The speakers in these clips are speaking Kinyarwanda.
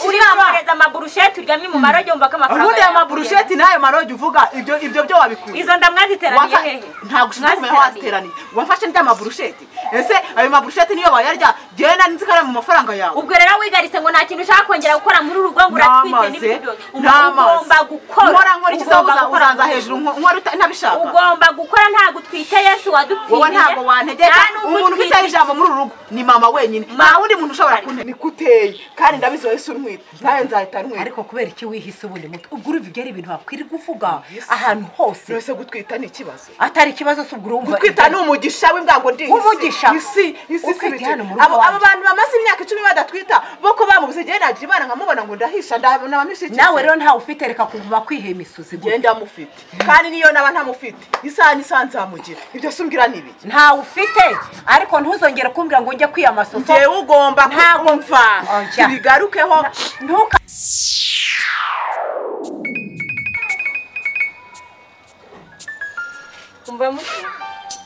gucuruza amaburusheti uryamye mu maroge wumva ko amafaranga ubundi ayo yawe maburusheti n'ayo marogi uvuga ibyo ibyo byo wabikuye izo nda mwaziteraniye Wamfa- hehe ntabwo ushobora kumenya aho Mwaziteraniye. waziteraniye wamfashe ndya maburusheti ese ayo maburusheti niyo wayarya njyewe nari nzi ko ari mu mafaranga yawe ubwo rero wigaritse ngo nta kintu ushaka kongera gukora muri uru rwego uratwite n'amazi n'ibindi byose Uba ugomba n'amazi gukora nkora nkora iki Ugomba uza- gukora. uzanza hejuru nko- nkora uta- ntabishaka ugomba gukora ntabwo utwite yesu wadupfiriye wowe ntabwo wantegeka nta n'ubwo umuntu utwite. ufite ijambo muri uru rugo ni mama wenyine nta wundi muntu ushobora kuntegeka nikuteye kandi ndabizi wowe si untwite nawe nzahita ntwite ariko kubera iki wihise ubundi muto ubwo urumva ibyo ari ibintu wakwirirwa uvuga ahantu hose byose gutwita ni ikibazo atari ikibazo si ubwo urumva gutwita ni umugisha w'ingango ndinzi Umugisha? isi isi si Utwite bike hano mu rugo abo abo wanjye. bantu bamaze imyaka icumi badatwita bo ko bamubuze njyewe nagira imana nkamubona ngo ndahisha ndabona bamishyikiye nawe rero ntawe ufite reka kuguma kwihema imisuzi gutya. ngenda mufite kandi niyo naba ntamufite isaha n'isaha nzamugira ibyo se umbwira ni ibiki ntawe ufite ariko ntuzongere kumbwira ngo njye kwiyamasuza njyewe ugomba Ntabwo- kumva Oya. tubigarukeho ntuka umva muti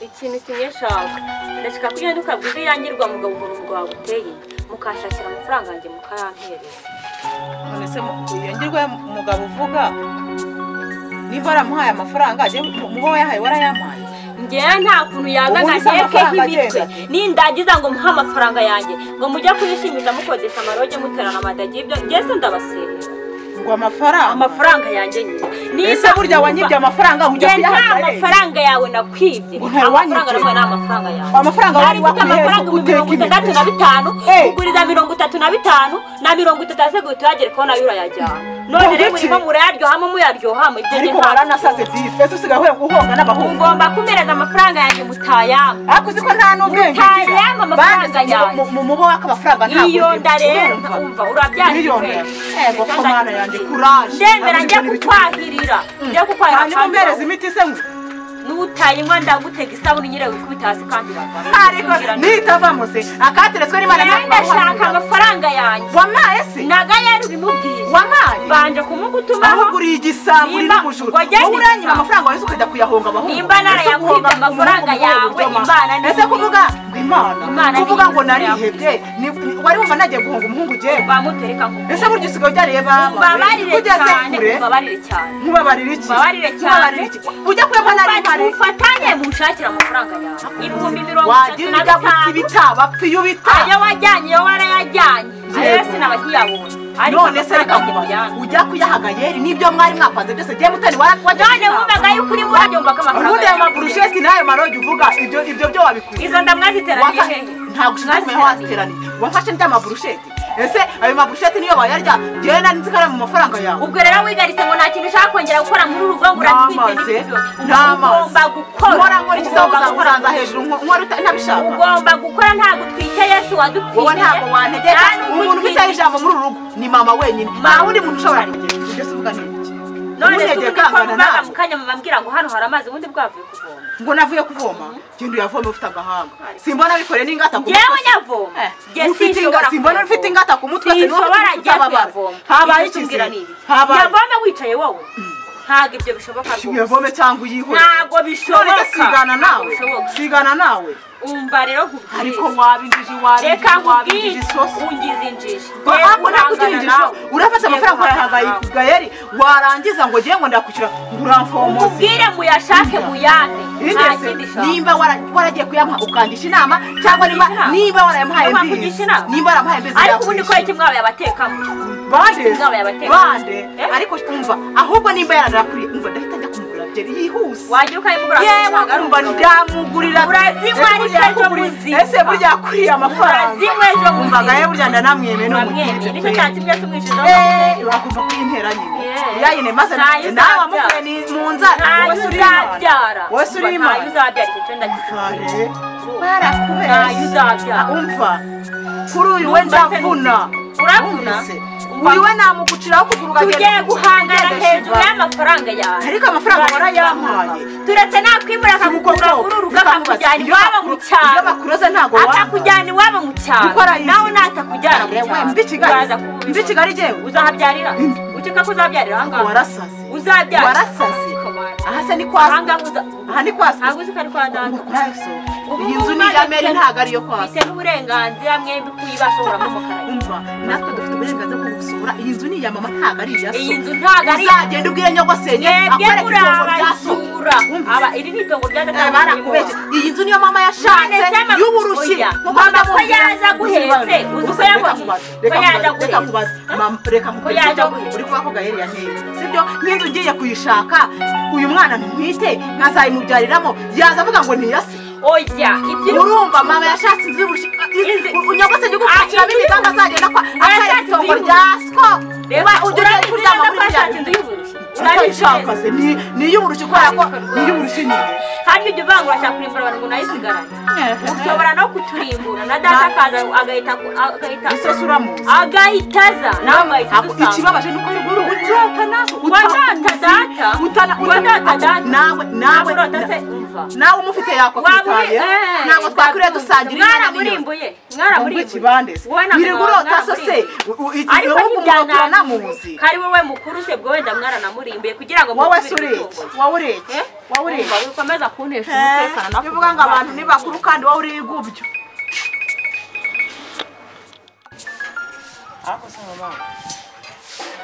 ikintu kimwe shaka ndashaka ko ugenda ukabwira irangirwa mugabo ukuntu ubwo waguteye mukashakira amafaranga yanjye mukayampereza none se yongirwe umugabo uvuga niba waramuhaye amafaranga njyewe mubo wayahaye warayampaye ngewe nta kuntu yaza Ubundi se amafaranga nkagekeho imitwe agenda? nindagiza ngo muhe amafaranga yanjye ngo mujye kuyishingiza mukodesha amaroge muterana amadagi ibyo ngeze ndabaserera ngo amafaranga amafaranga yanjye nyine ese burya wanyibye amafaranga ujya njye nta kuyahabwa hehe? mafaranga yawe nakwibye Ngo ntawe amafaranga wanyibye. nawe ni amafaranga yawe amafaranga nari wari mfite amafaranga wakuyeho ibihumbi mirongo uteka itandatu na imineke bitanu Eh. kuguriza mirongo itatu na bitanu na mirongo itatu aseguye tuyagere ko nayo urayajyana none Ngo rero iki? murimo murayaryohamo muyaryohamo ibyo njye ariko ntabwo waranasaze disi ese usigaye uhe- uhonga n'abahungu ngomba kumereza amafaranga yanjye mutayama ariko uzi ko nta n'ubwenge Mutaye ama amafaranga Banditse mu- yanjye. mu- mu mubo w'akamafaranga ntabwo iyo nda rero urumva. umva urabyanditse miliyoni yego ko mwana yanjye kuraje ndemera njye Nabuzwe n'ibicuruzwa. kukwahirira njye kukwahirira hanyuma umbereze imiti se ngo n'utayinywa ndagutega isabune nyirawe wikubita hasi kandi uragwa. ariko nitavamo se akateretswe n'imana Njyewe ndashaka amafaranga yanjye wamaye se nagayari ubimubwiye wamaye banje kumugutumaho ahubwo uriye igisaburi Nimba- n'umujuru ngo agende wowe uranyira igisabo. amafaranga wawe se ukajya kuyahonga abahungu Nimba narayakwibye Ese guhonga amafaranga mu mugongo yawe, byoma. Imana ni ese kuvuga ngo Imana imana ni kuvuga ngo iyi. narihebye ni- ni- wari wumva nagiye guhonga umuhungu ugenda bamutereka ngo ese burya usigaye ujyariye baba babarire ugeze cyane kure babarire cyane mubabarira iki Mubabarire cyane. Mubabarire iki? ujya kuyapa nari mpari mufatanye mushakire amafaranga yawe ibihumbi mirongo itatu wagira na igapfa bitanu ibitaba iyo bitaba ayo wajyanye yo warayajyanye ayo Yego. yose nabakiyabonye none se reka mubaza ujya kuyahaga yeri nibyo mwari mwapanze byose gihe mutari wajya none wumvaga yuko uri murayumva ko ubundi amafaranga ayo yawe maburusheti n'ayo marogi uvuga ibyo ibyo byo wabikuye izo nda mwaziteraniye Wamfa- hehe ntabwo ushobora kumenya aho waziteraniye wafashe ndya maburusheti ese ayo maburusheti niyo bayarya njyewe nari nzi ko ari mu mafaranga yawe ubwo rero wigaritse ngo nta kintu ushaka kongera gukora muri uru rwego uratwite n'amazi n'ibindi byose. n'amazi ugomba gukora nkora nkora iki Ugomba uza gukora. kuranza hejuru nko- nkora uta- ntabishaka ugomba gukora ntabwo utwite yesu wowe ntabwo wantegeka umuntu ufite ufite ijambo muri uru rugo ni mama wenyine nta wundi muntu ushobora kugira ibyo se uvuga ni iki none se Ntunyegere ubundi ko kangana mubaga nawe. mu kanya mubabwira ngo hano hari amazi ubundi bwavuye kuvoma ngo navuye kuvoma genda uyavome ufite agahanga simbona bikoreye n'ingata ku ngewe mutwe nyavoma Jye sinshobora simbona kuvoma. ufite ingata ku mutwe sinshobora njya kuyavoma habaye Ibyo iki utubwira ni ibi. habaye Nyavome wicaye wowe ntabwo ibyo bishoboka rwose uyavome cyangwa uyihore ntabwo none bishoboka se sigana Ntabwo nawe bishoboka. sigana nawe umva rero nkubwire. ariko wabinjije wabinjije reka nkubwire wabinjije isosi ungize injiji ntabwo nakugira injisho urafata amafaranga wayahaga gayeri warangiza ngo ngiye ngo ndakwishyura ngo uramfomoze mubwire muyashake muyame nta kindi Yigeze shaka nimba wara- waragiye kuyamuha ukangisha inama cyangwa niba Inama? niba warayamuhaye Wamugisha mbizi inama? nimba waramuhaye mbizi ariko ubundi ko yakwishyura. iki mwabaye abatekamo bande Inama yabateye. bande Eh? ariko umva ahubwo nimba yaranakuriye umva ndahita njya kumugurira byeri yihuse wajya ukayimugura yewe urumva ndamugurira Urazinywa Ese burya ari ejo yakuguriye- muzima. ese burya yakuriye amafaranga Urazinywa ejo umva muzima. gaye burya ndanamwemeye mwemye nicyo n'umukire cyatuma mwese mwishyuza Eh, wakumva kuyintera nyine Yeah. yayine maze Ntayo uzabyara. nawe wamukuye ni mu nzara ntayo wowe uri uzabyara imana wowe uri Umva, ntayo imana uzabyara icyo cyo ndagisigaye Fare, ntayo barakubeshye uzabyara umva kuri uyu we Numva se ndavuna ni- uravuna? Numvise. Umva. uyu we namuguciraho kuguru tugiye guhangana hejuru y'amafaranga yawe ariko amafaranga warayampaye turetse nakwimura akakugura muri urugo akakujyana iwabo mu iyo cyaro bakuroza ntabwo akakujyana iwabo mu cyaro Kuko arayizi. nawe natakujyana mu Yewe, cyaro mbi Kigali. uraza kubibona. Mbi Kigali jyewe. uzahabyarira Mbi. ukeka ko uzabyarira ahangaha warasaze uzabyara warasaze Komanda. aha se ni kwa Ahangaha uza- aha ni kwa ntabwo uzi ko ari kwa data Ngo kwa so iyi nzu ni iya meri ntabwo ariyo kwa se bite n'uburenganzira mwembi kuyibasohoramo mukara umva natwe dufite uburenganzira bwo gusura iyi nzu ni iya mama ntabwo ari iya so iyi nzu ntabwo ari uzagenda ubwire nyogosenge mwebwe akwereka itongo rya so murabazura Wumva. aba iri ni itongo rya data Eh, barakubeshye iyi nzu niyo mama yashatse None se mama, y'uburushyi oya, Nkuko mama ko ndamubwira, yaza guhetse, uzi ko gusa reka yabonye, nkubaze, ko reka yaza nkubaze, reka guhetse. nkubaze. Mama, reka nkubaze, yaza sibyo? guhetse. uri kuvuga ko gaheri yanteye sibyo nk'inzu ngiye kuyishaka uyu mwana ntwite nkazayimubyaririramo yaza avuga ngo niyase oya ibyo uri urumva mama yashatse inzu y'uburushyi Inzu- unyogose ndi gupakiramo Ah, inzu imiganda azagenda kwa y'uburushyi. akareka Yashatse itongo inzu rya sko reba ugiye urabizi kuryama neza ko muri yashatse bya inzu y'uburushyi utayishaka se ni ni iy'uburushyi kubera ko ni iy'uburushyi nyine kandi ibyo uvanga urashaka kurimbura abantu ngo nayisigarane ushobora no kuturimbura na data akaza agahita agahita isose uramuzi agahita aza nawe ugahita Ako- udusanga ikibabaje ni uko uri urota nawe Warota data? utana Warota data? nawe nawe urota se umva nawe umufite yakwitaye ntabwo twakwiriye dusangira inyana n'inyoni mwaramurimbuye mwaramurimbuye ikibande se wirirwa urota so se u- u- i- ariko ibihugu mwakura ntibyanamuzi namuzi kari wowe mukuru se bwo wenda mwaranamurimbuye kugira ngo wowe se mukubire ureke umutungo. wowe ureke Eh? wowe ureke Urumva, wikomeza kuntesha Eh, umutekano nakubaha. iyo uvuga ngo abantu ni bakuru kandi wowe uri igubyo ariko se mama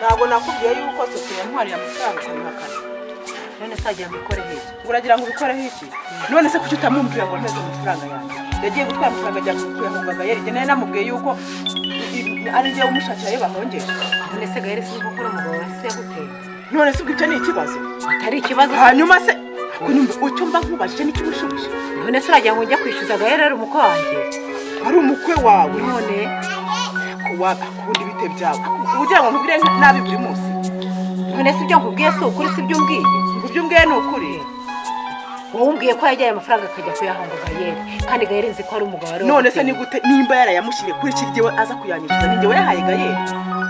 ntabwo nakubwiye yuko sosiye ntwari yamutwara ukamwakana none se wagira ngo ikore heza uragira ngo ubikoreho iki none se kuki utamwumvira ngo nteze amafaranga yanjye yagiye gutwara amafaranga ajya kuyahunga gayeri njye nari namubwiye yuko ari njyewe umushakira ayo bahongeje none se gaheri sinzi gukora umugabo wa se yaguteye none se ubwo ibyo ni ikibazo atari ikibazo hanyuma se kunyumva icyo mba nkubajije nicyo ubishubije none se uragira ngo njya kwishyuza gaheri ari umukwe wanjye ari umukwe wawe none kuwa akunda ibite byawe ugira ngo nkubwire nabi buri munsi none se ibyo nkubwiye si ukuri si ibyo umbwiye ngo ibyo umbwiye ni ukuri wowe umbwiye ko yajyaye amafaranga akajya kuyahanga gaheri kandi gaheri nzi ko ari umugabo wari none se ni wamuteye. gute nimba yarayamushyiriye kuri iki gihe aza kuyanyishyuza ni njyewe yahaye gayeri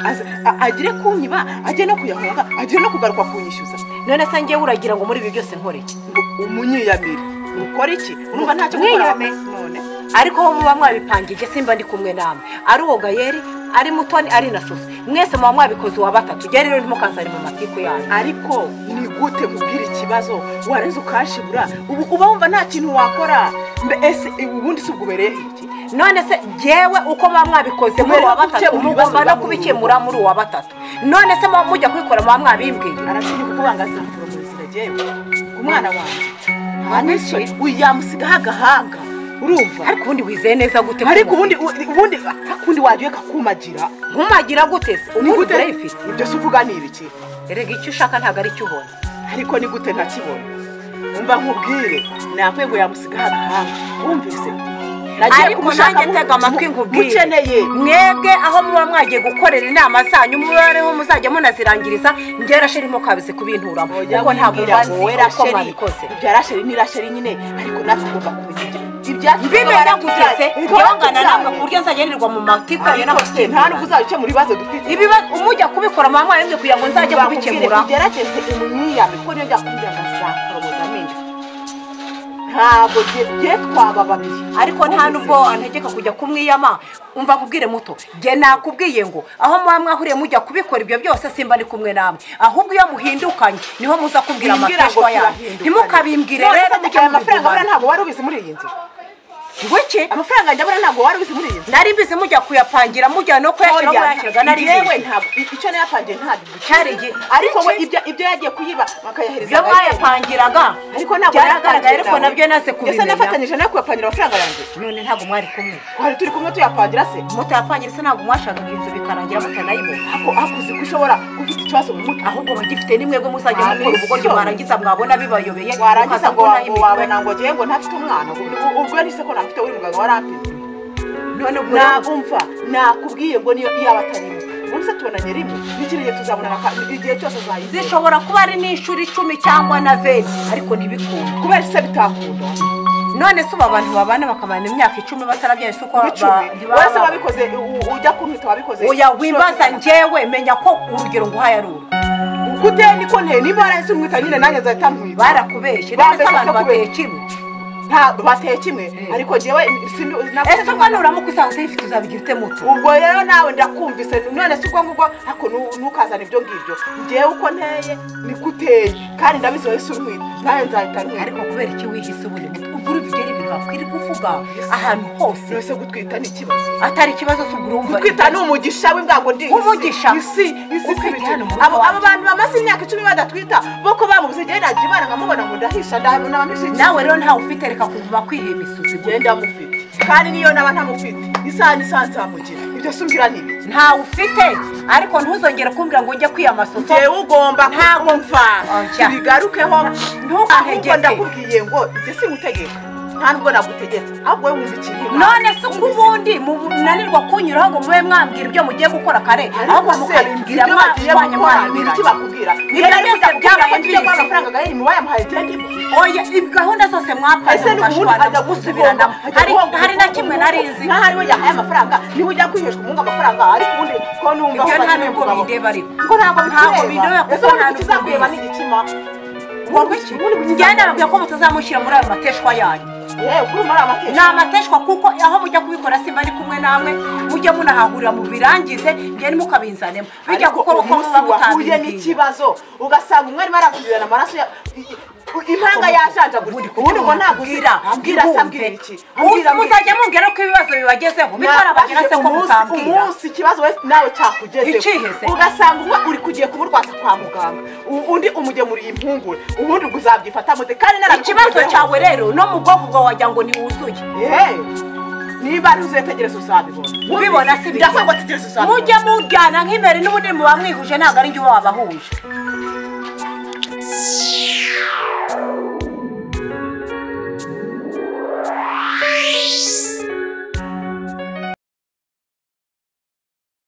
aza a- agire kunyiba ajye no kuyahunga agire no kugaruka kunyishyuza none se njyewe uragira ngo muri ibi byose nkore iki? ngo umunyiyamire ukora iki urumva ntacyo gukora Mwiyame. none ariko ho muba mwabipangije simba ndi kumwe namwe ari uwo gayeri ari mutoni ari na soso mwese muba mwabikoze uwa batatu ujya rero ntimukanzane mu matiku yanyu ariko ni gute mubwira ikibazo warenze ukashibura ubu uba wumva nta kintu wakora mbe ese ubundi si ubwo ubereye iki none se jewe uko muba mwabikoze muri uwa batatu mugomba no kubikemura muri uwa batatu none se muba mujya kubikora muba mwabimbwiye arashobora kukubangaza mfurumuzi jyewe ku mwana wanjye ntanisho yamusigaho agahanga urumva ariko ubundi wizeye neza gute ko ariko ubu- ubundi ubundi akundi wagiye kakumagira nkumagira gute se ni ubundi gute urayifite ibyo se uvuga ni ibiki erega icyo ushaka ntabwo ari cyo ubona ariko ni gute ntakibona umva nkubwire nakwego yamusigaho agahanga wumvise nagiye ariko nanjye mu- tega amatwi mu- nkubwire mukeneye mwebwe aho muba mwagiye gukorera inama zanyu mubareho muzajya munazirangiriza njye rasheri mukabize kubinturamo Oya, kuko ntabwo wimbwira ngo mbanzi wowe uko rasheri mwabikoze ibya rasheri ni rasheri nyine ariko natwe ugomba kumenya ibyacu mbimenya gute se ntibangana namwe ku buryo nzajya nirirwa mu matiku yanyu nta n'ubwo n'abasembuza uzajya ukemura ibibazo dufite ibibazo umujya kubikora muba mwabimwe kugira ngo nzajye kubikemura ugerageze umwiyame kuko niyo byakubwira ngo azakoroboza amenyo ntabwo jye twaba babiri ariko nta n'ubwo antegeka kujya kumwiyama umva nkubwire muto jye nakubwiye ngo aho muba mwahuriye mujya kubikora ibyo byose simba ndi kumwe namwe ahubwo iyo muhindukanye niho muza kubwira Bimbwira ngo amateshwa yanyu turahinduka. ntimukabimbwire None rero se mujye aya mafaranga abura mubivugana ntabwo wari ubizi muri iyi nzu ngwiki amafaranga njye abura ntabwo wari ubizi muri iyi nzu nari mbizi mujya kuyapangira mujya no kuyashyira no Oya, kuyashyirwa nari yewe mbizi ntabwo icyo nayapangiye ntabwo cyari igihe ariko we ibyo ibyo yagiye kuyiba bakayahereza ibyo mwayapangiraga ariko ntabwo byaragaragaye ariko nabyo naze ese kubimenya nafatanyije nawe kuyapangira amafaranga yanjye none ntabwo mwari kumwe twari turi kumwe tuyapangira se mutayapangira se ntabwo mwashakaga inzu bikarangira mutanayibona ako akuzi ko ushobora ufite ikibazo mu mutwe ahubwo mugifite ni mwebwe muzajya mukora Abisyo. ubugoryi mwarangiza mwabona bibayobeye warangiza mukaza ngo mbona ngo imikorere. wabona ngo ngewe ngo ntafite umwana ubwo- ubwo nise ko ntafite uri muganga warapimye none ubwo rero- nakumva nakubwiye ngo niyo iyaba atari imwe ubu se tubonanye rimwe n'ikirenge tuzabonana ka- igihe cyose uzayizisha zishobora kuba ari n'inshuro icumi cyangwa na veni ariko ntibikunda kubera se bitakunda none se ubu abantu babana bakamara imyaka icumi batarabyaye si uko ba- icumi ntibaba wese babana. wabikoze u- ujya kumwita wabikoze oya wimbaza njyewe menya ko urugero nguhaye ari uru kuteye niko nteye niba warahise umwita nyine nanjye nzahita nkwita barakubeshye none se Bambeshya abantu ko bateye kubeshya. kimwe nta bateye kimwe Eh. ariko njyewe sinu- nabwo- ese ubwo nuramuka usanga utayifite uzabigira ute muto ubwo rero nawe ndakumvise none si ubwo ngubwo ariko nu- ntukazane ibyo ngibyo ngewe uko nteye niko uteye kandi ndabizi wahise urwita nawe nzahita nkwita ariko kubera iki wihise ubundi muto ubwo urubigera ibintu ntakwirirwa uvuga ahantu hose mwese gutwita ni ikibazo atari ikibazo cy'ubwo urumva gutwita ni umugisha w'ingango ndi Umugisha? isi isi si Utwite ibiti. hano mu rugo abo abo wanjye. bantu bamaze imyaka icumi badatwita boko bamubuze igihe nagira imana nkamubona ngo ndahisha ndahanura abamishiki nawe rero ntawe ufite reka kuva kwiriye imisozi genda mufite kandi niyo naba ntamufite isaha n'isaha nzamugira ibyo si umbwira ni ibiki ntawe ufite ariko ntuzongere kumbwira ngo njye kwiyamasoso njyewe ugomba Ntabwo kumva Oya. bigarukeho ahubwo Ntukantegeke. ndakubwiye ngo ibyo si gutegeka nta nubwo nagutegetse ahubwo wowe wumva ikintu none se uko ubundi munanirwa kunyuraho ngo mube mwambwira ibyo mugiye gukora kare ahubwo mukabimbwira mwanya iki mwanyemeranya bakubwira Ibyo byose byabaye mbizi. amafaranga gahini mubayamuhaye tege oya ibi gahunda zose mwakoze ese ni ubundi mugashwana ajya gusubiranamo gusubiranamo hari hari na kimwe nari nzi nkaho ariwe yahaye amafaranga niwe ujya kwiheshwa umunga amafaranga ariko ubundi ko numva ibyo nta bakeneye nubwo umugabo. bindeba ariko ngo ntabwo ntabwo bindeba bikureba kuko ese nta ubundi nubwo kizakureba mbizi. n'igikima njyewe nababwira ko mutazamushyira muri ayo mateshwa yanyu yewe kuri muri amateka ni amateshwa kuko aho mujya kubikora simba ari kumwe namwe mujye munahahurira mubirangize njyewe nimukabinzanemo bijya Ariko gukora uko umunsi muba wahuye mutabimbwiye n'ikibazo ugasanga umwe arimo arakugirana amaraso ya- i- i- impanga yajanjaguritse ubundi ngo ntabwo uzira ambwira se ambwira iki ambwira Uzi- ambwira muzajya mumbwira ko ibibazo bibagezeho bitarabagera se ko mutambwira umunsi ikibazo we nawe Ikihe se? cyakugezeho ugasanga umwe uri kugiye kumurwaza kwa muganga u- undi umugemuriye impungure ubundi ngo uzabyifata mute kandi ikibazo narabikugezeho. cyawe rero no mu bwoko bwawe wagira ngo ntiwuzuye Yewe, niba ari uzetegereza uzabibona ubibona si bike ndakubwira ngo tegereza uzabibona mujye mujyana nk'imbere n'ubundi muba mwihuje ntabwo ari njye uba wabahuje